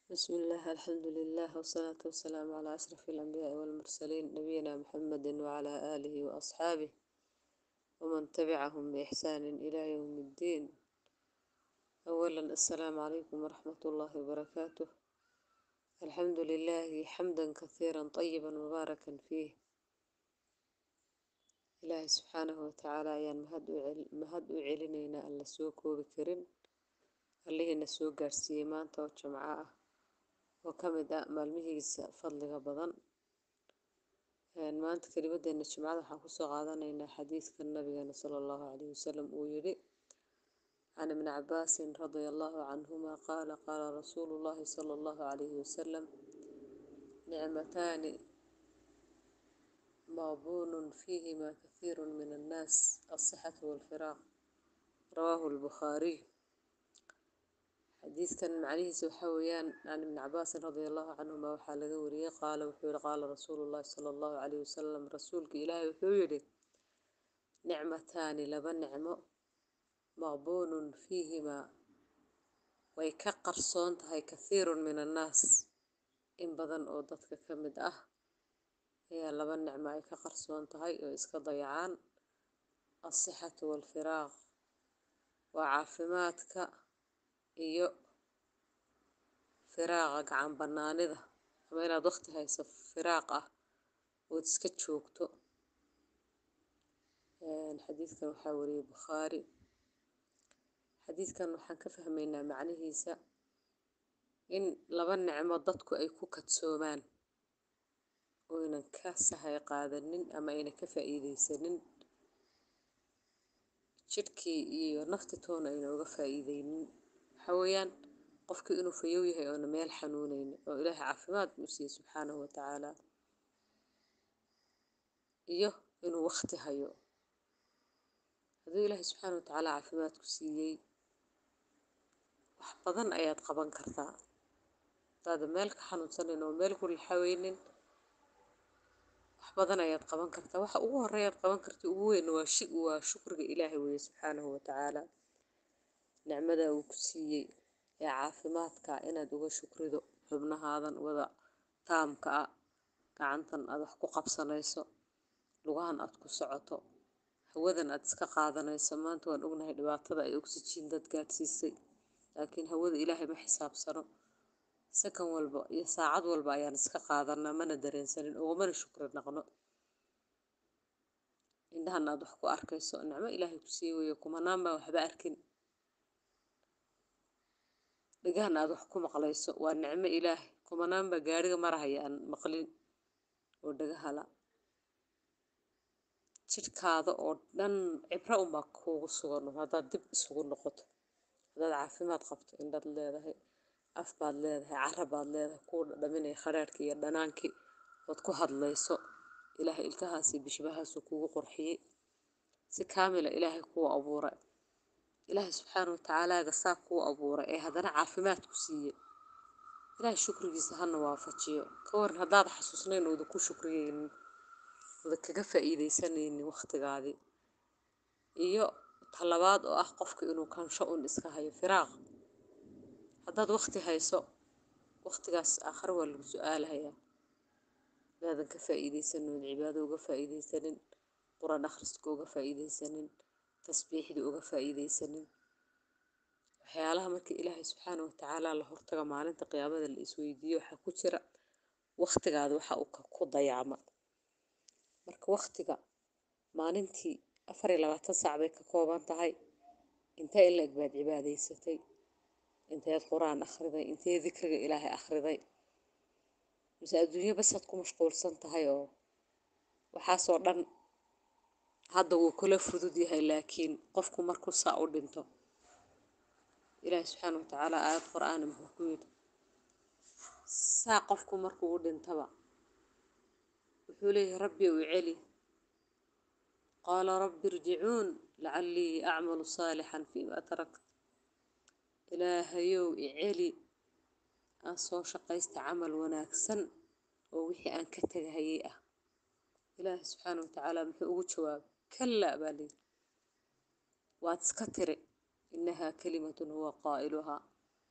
بسم الله الحمد لله والصلاة والسلام على أشرف الأنبياء والمرسلين نبينا محمد وعلى آله وأصحابه ومن تبعهم بإحسان إلى يوم الدين أولا السلام عليكم ورحمة الله وبركاته الحمد لله حمدا كثيرا طيبا مباركا فيه إلهي سبحانه وتعالى ayaan mahad u celinaynaa aan la soo koobi karin allihiina soo gaarsiiyey maanta oo jimco ah oo ka mid ah maalmihiisa fadliga badan maanta kelimadeena jimcada waxaan kusoo qaadanaynaa xadiidka nabigeena sala allahu calayhi wasalam uu yidhi can ibni cabaasin radia allahu canhuma qaala qaala rasuulu llahi sala allahu calayhi wasalam nicmataani مغبون فيهما كثير من الناس الصحة والفراغ رواه البخاري حديث كان عليه سوحويان عن ابن عباس رضي الله عنهما وحال وريه قال وحول قال رسول الله صلى الله عليه وسلم رسولك إلهي وحول نعمتان لبن نعمة مغبون فيهما ويكقر صونت هاي كثير من الناس إن بدن أودتك كمد أه ayaa laba nicmo ay ka qarsoon tahay oo iska dayacaan alsixatu waalfiraaq waa caafimaadka iyo firaaqa gacan banaanida ama inaad waqti hayso firaaq ah ood iska joogto xadiidkan waxaa wariyey bukhaari xadiidkan waxaan ka fahmaynaa macnihiisa in laba nicmo dadku ay ku kadsoomaan oynan ka sahay qaadanin ama aynan ka faa'iidaysanin jidhkii iyo naftitoona ayna uga faa'iidaynin waxaa weeyaan qofkii inuu fayow yahay oona meel xanuunaynin oo ilaahay caafimaad u siiyey subxaanahu watacaala iyo inuu waqti hayo hadduu ilaahay subxaana watacaala caafimaad ku siiyey wax badan ayaad qaban kartaa hadaada meel ka xanuunsanayn oo meel ku laxaweynin wax badan ayaad qaban kartaa waxa ugu horeeyaad qaban karta ugu weyn waa shi waa shukriga ilaahay weeye subxaanahu watacaala nicmada uu ku siiyey ee caafimaadka inaad uga shukrido xubnahaadan wada taamka ah gacantan aad wax ku qabsanayso lugahan aad ku socoto hawadan aad iska qaadanayso maanta waan ognahay dhibaatada ay oxygen dad gaadhsiisay laakiin hawada ilaahay ma xisaabsano sakan walba iyo saacad walba ayaan iska qaadanaa mana dareensanin ugumana shukri naqno indhahan aad wax ku arkayso nicmo ilaahay ku sii weeye kumanaan baan waxba arkin dhigahan aad wax ku maqlayso waa nicmo ilaahay kumanaan baa gaariga marahaya aan maqlin oo dhagahala jidhkaada oo dhan cibro unbaa kuugu sugan haddaad dib isugu noqoto haddaad caafimaad qabto indhaad leedahay af baad leedahay cara baad leedahay kuu dhadhaminaya khadhaadhkii iyo dhanaankii ood ku hadlayso ilaahay ilkahaasi bishbahaasu kuugu qurxiyey si kaamila ilaahay kuu abuuray ilaahay subxaana watacaalaaga saa kuu abuuray ee haddana caafimaad ku siiyey ilaahay shukrigiisa hana waafajiyo ka waran haddaad xasuusnayn ooda ku shukriyeynin ooda kaga faa'iidaysanaynin waqtigaadii iyo talabaad oo ah qofka inuu kansho un iska hayo firaaq haddaad waqti hayso waqtigaas aakhare waa lagu su-aalahayaa hadaadan ka faa'iidaysanin ood cibaado uga faa'iidaysanin quraan akhriska uga faa'iidaysanin tasbiixda uga faa'iidaysanin waxyaalaha marka ilaahay subxaana watacaala la hortaga maalinta qiyaamada la isweydiiyo waxaa ku jira waqtigaada waxa uu ku dayacma marka waqtiga maalintii afar iyo labaatan saac bay ka kooban tahay intee in la-eg baad cibaadaysatay inteed qur-aan akhriday intee dikriga ilaahay akhriday mise adduunyo basaad ku mashquulsan tahay oo waxaasoo dhan hadda wuu kula fudud yahay laakiin qofku markuu saa u dhinto ilaahay subxaana watacaala aayad qur-aana muxuu ku yidhi saa qofku markuu u dhintaba wuxuu leeyahay rabbi u celi qaala rabbi irjicuun lacallii acmalu saalixan fiima tarakt ilaahayow iceli aan soo shaqaysta camal wanaagsan oo wixii aan ka tegahayay ah ilaahay subxaana watacaala muxuu ugu jawaabay kallaa baa layidhi waad iska tiri innahaa kalimatun huwa qaa'iluhaa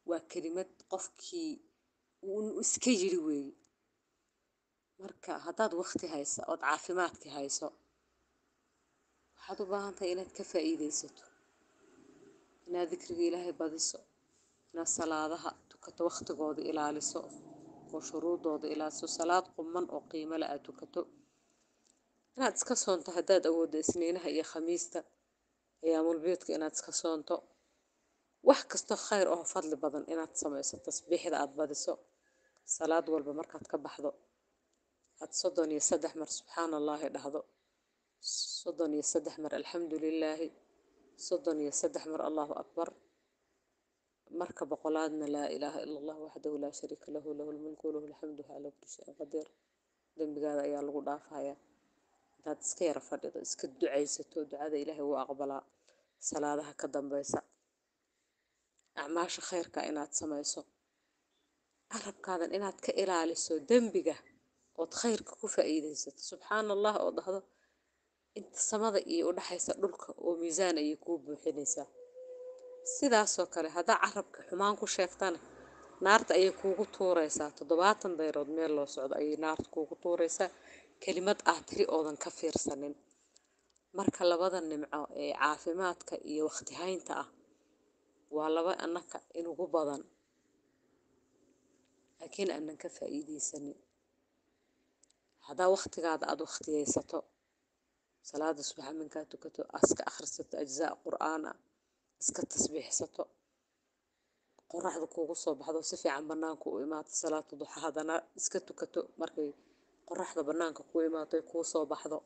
waa kelimad qofkii uu iska yiri weeye marka haddaad waqti haysa ood caafimaadkii hayso waxaad u baahan tahay inaad ka faa'iidaysato inaad dikriga ilaahay badiso inaad salaadaha tukato waqtigooda ilaaliso oo shuruudooda ilaaliso salaad quman oo qiimo le aad tukato inaad iska soonto haddaad awooddo isniinaha iyo khamiista ayaamulbiidka inaad iska soonto wax kastoo khayr oo fadli badan inaad samayso tasbiixda aad badiso salaad walba markaad ka baxdo aad soddon iyo saddex mar subxaana allaahi dhahdo soddon iyo saddex mar alxamdu lilaahi soddon iyo saddex mar allahu akbar marka boqolaadna laa ilaaha ila allah waxdahu laa shariika lahu lahu lmulku walahu alxamdu calaa kulli shayin qadiir dembigaada ayaa lagu dhaafayaa intaad iska yara fadhido iska ducaysato ducada ilaahay wuu aqbalaa salaadaha ka dambeysa acmaasha khayrka inaad samayso carabkaadan inaad ka ilaaliso dembiga ood khayrka ku faa'iidaysato subxaana allah oo dhahdo inta samada iyo udhaxaysa dhulka oo miisaan ayay kuu buuxinaysaa sidaasoo kale haddaa carabka xumaan ku sheegtana naarta ayay kuugu tuuraysaa toddobaatan dayrood meel loo socdo ayay naarta kuugu tuuraysaa kelimad ah tiri oodan ka fiirsanin marka labada nimco ee caafimaadka iyo waqti haynta ah waa laba annaka inugu badan laakiin aanan ka faa'iidaysanin haddaa waqtigaada aada waqtiyaysato salaada subaxa minkaa tukato iska akhrisato ajzaa qur'aan ah iska tasbiixsato qoraxda kuugu soo baxdo si fiican bannaanka u imaato salaata duxa haddana iska tukato markay qoraxda bannaanka ku imaato kuu soo baxdo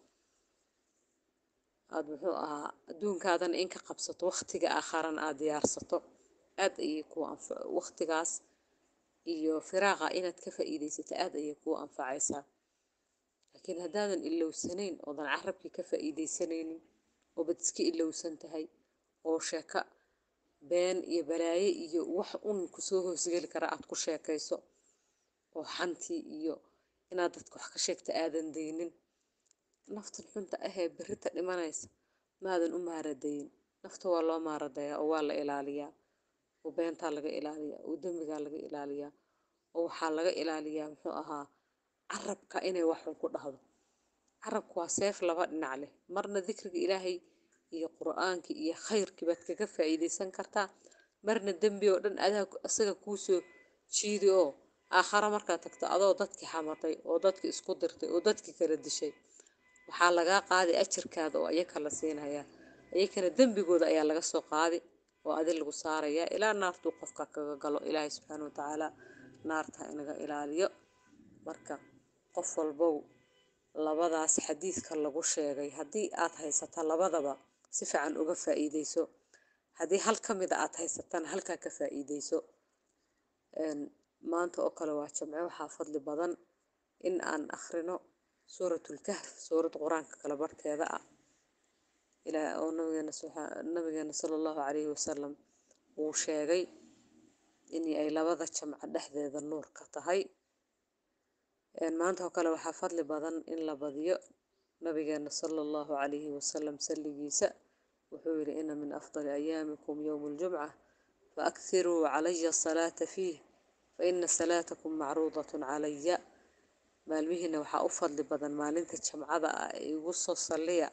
aada muxuu ahaa adduunkaadana in ka qabsato waqtiga aakharana aada diyaarsato aad ayay kuu anfa waqtigaas iyo firaaqa inaad ka faa'iidaysato aad ayay kuu anfacaysaa laakiin haddaadan ilowsanayn oodan carabkii ka faa'iidaysanaynin oobad iska ilowsan tahay oo sheeko been iyo balaaye iyo wax un kusoo hoosgeli kara aad ku sheekayso oo xantii iyo inaad dadka wax ka sheegta aadan daynin naftan xunta ahee berrita dhimanaysa maadan u maaradayin nafta waa loo maaradayaa oo waa la ilaaliyaa oo beentaa laga ilaaliyaa oo dembigaa laga ilaaliyaa oo waxaa laga ilaaliyaa muxuu ahaa carabka inay waxun ku dhahdo carabku waa seef laba dhinac leh marna dikriga ilaahay iyo qur'aankii iyo khayrkii baad kaga faa'iidaysan kartaa marna dembi oo dhan adaa isaga kuusoo jiidi oo aakhara markaad tagto adoo dadkii xamatay oo dadkii isku dirtay oo dadkii kala dishay waxaa lagaa qaaday ajirkaada oo ayaka la siinayaa ayakana dembigooda ayaa laga soo qaadi oo adi lagu saarayaa ilaa naartuu qofka kaga galo ilaahay subxaana watacaala naarta inaga ilaaliyo marka qof walbow labadaas xadiidka lagu sheegay haddii aad haysata labadaba si fiican uga faa'iidayso haddii hal ka mida aad haysatana halkaa ka faa'iidayso maanta oo kale waa jamce waxaa fadli badan in aan akhrino suuratulkahf suurad qur-aanka kala barhkeeda ah ilaa oo nabigeena nabigeena sala allahu calayhi wasalam uu sheegay in ay labada jamco dhexdeeda nuur ka tahay maanta oo kale waxaa fadli badan in la badiyo nabigeena sala allahu calayhi wasalam salligiisa wuxuu yidhi ina min afdali ayaamikum yowmu ljumca faakhiruu calaya asalaata fiih faina salaatakum macruudatun calaya maalmihiina waxaa u fadli badan maalinta jamcada ah ee igu soo salliya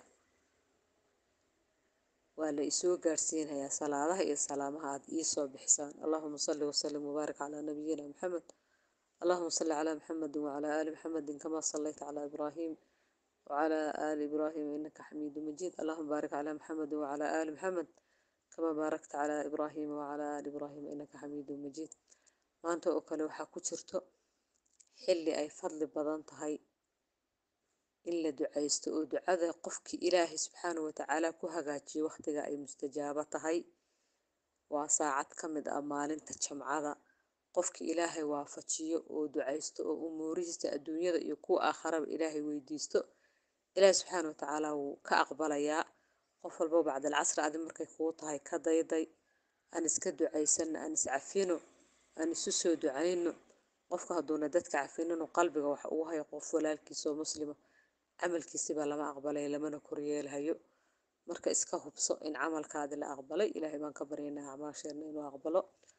waa la isoo gaarsiinayaa salaadaha iyo salaamaha aad iisoo bixisaan allahuma salli wasalim wabaarik calaa nabiyina maxamed allahuma salli calaa maxamedi wacalaa aali maxamedin kamaa sallayta calaa ibraahim wacalaa aali ibraahim inaka xamiidu majiid allahuma baarik calaa maxamedi wacalaa aali maxamed kamaa baarakta calaa ibraahima wacalaa aali ibraahima inaka xamiidu majiid maanta oo kale waxaa ku jirto xilli ay fadli badan tahay in la ducaysto oo ducada qofkii ilaahay subxaana watacaala ku hagaajiyo waqtiga ay mustajaabo tahay waa saacad ka mid ah maalinta jamcada qofkii ilaahay waafajiyo oo ducaysto oo umuurihiisa adduunyada iyo kuwa aakharaba ilaahay weydiisto ilaahay subxaana watacaala wuu ka aqbalayaa qof walbo bacdalcasri adi markay kuu tahay ka dayday aan iska ducaysano aan iscafino aan isu soo ducayno qofka hadduuna dadka cafininu qalbiga wax ugu hayo qof walaalkiisa oo muslima camalkiisibaa lama aqbalay lamana koryeelhayo marka iska hubso in camalkaadi la aqbalay ilaahay baan ka baryaynaa acmaasheena inuu aqbalo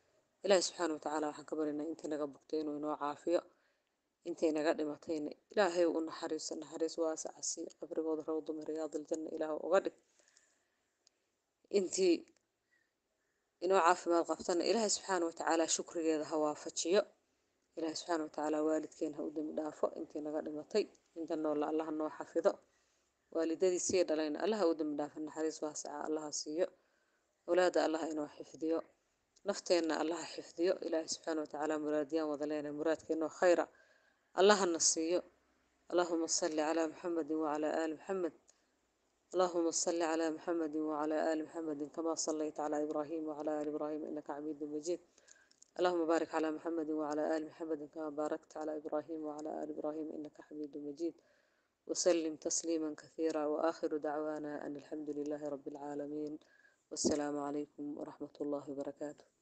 ilaahi subxaana watacaala waxaan ka baryaynaa intii naga bogtay inuu inoo caafiyo intay naga dhimatayna ilaahay u naxariiso naxariis waasaca sii qabrigooda rawdu min riyaadiljanna ilaah uga dhig intii inoo caafimaad qabtana ilaahay subxaana watacaala shukrigeeda ha waafajiyo ilaahay subxaana watacaala waalidkeen ha u dembi dhaafo intii naga dhimatay inta noolla allaha noo xafido waalidadii sii dhalayna allaha u dembi dhaafo naxariis waasaca allaha siiyo awlaada allaha inoo xifdiyo nafteenna allaha xifdiyo ilaahay subxaana watacaala muraadiyaan wada leenahay muraadkeenoo khayra allahana siiyo allahuma salli calaa muxamedin wacalaa aali muxamed اللهم صل على محمد وعلى آل محمد كما صليت على إبراهيم وعلى آل إبراهيم إنك حميد مجيد اللهم بارك على محمد وعلى آل محمد كما باركت على إبراهيم وعلى آل إبراهيم إنك حميد مجيد وسلم تسليما كثيرا وآخر دعوانا أن الحمد لله رب العالمين والسلام عليكم ورحمة الله وبركاته